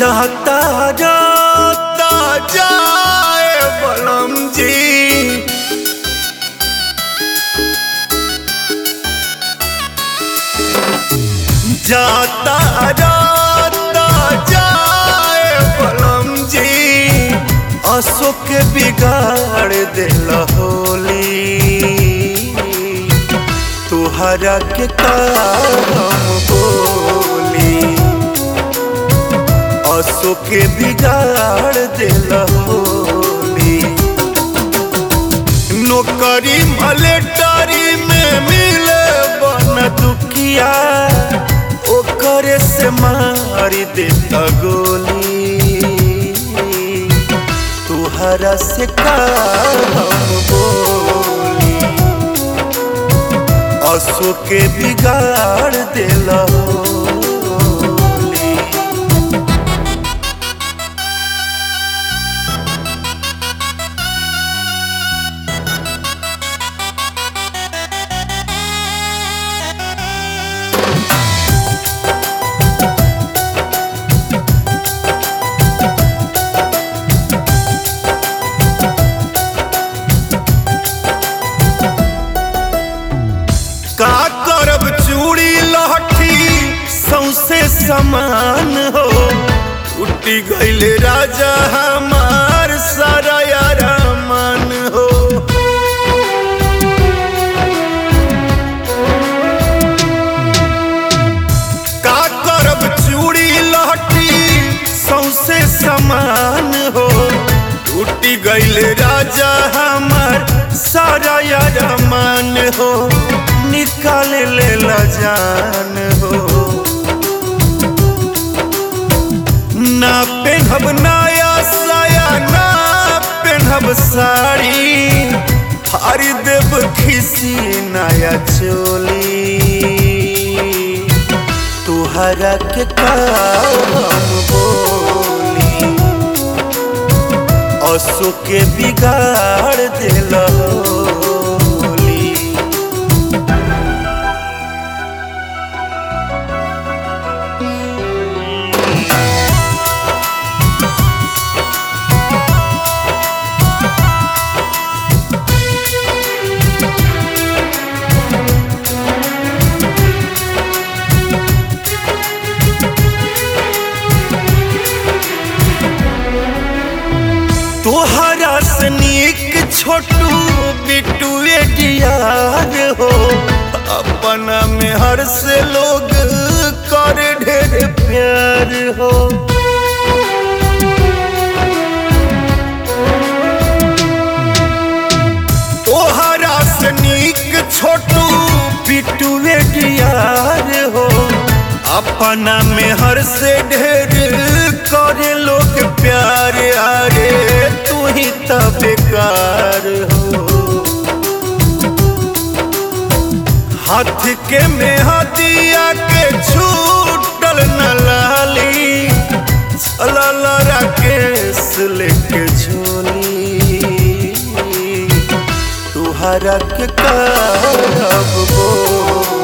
जाता जाता जाए बलम जी जाता जाता जाए बलम जी अशोक के बिगाड़ दिल होली तुहरा के काम बोली अशोक के बिगाड़ दिल होली नौकरी मलेटरी में मिले बन दुखिया ओकरे से मारी देता गोली तुहरा से काम बोली अशोक के बिगाड़ दिला होली का करब चूड़ी लहठी सौसे समान हो उठी गईल राजा हमार सारा मन हो का करब चूड़ी लहठी सौसे समान हो टूटी गईल राजा हमार सारा मन हो निकाल ले ला जान हो ना पेनहब नया साया ना पेनहब साड़ी हरी देव खिसी नया चोली तुहरा के काम बोली अशोक के बिगाड़ दिल होली तोहरा से नीक छोटू बिटू यार हो अपना में हर से लोग कर ढेर प्यार हो तोहरा से नीक छोटू बिटू यार हो अपना में हर से ढेर करे लोग प्यार आरे तू ही तो बेकार हो हाथ के में हदिया के छूटल न लाली चलल राकेश लेके झोली तुहरा के करब बोली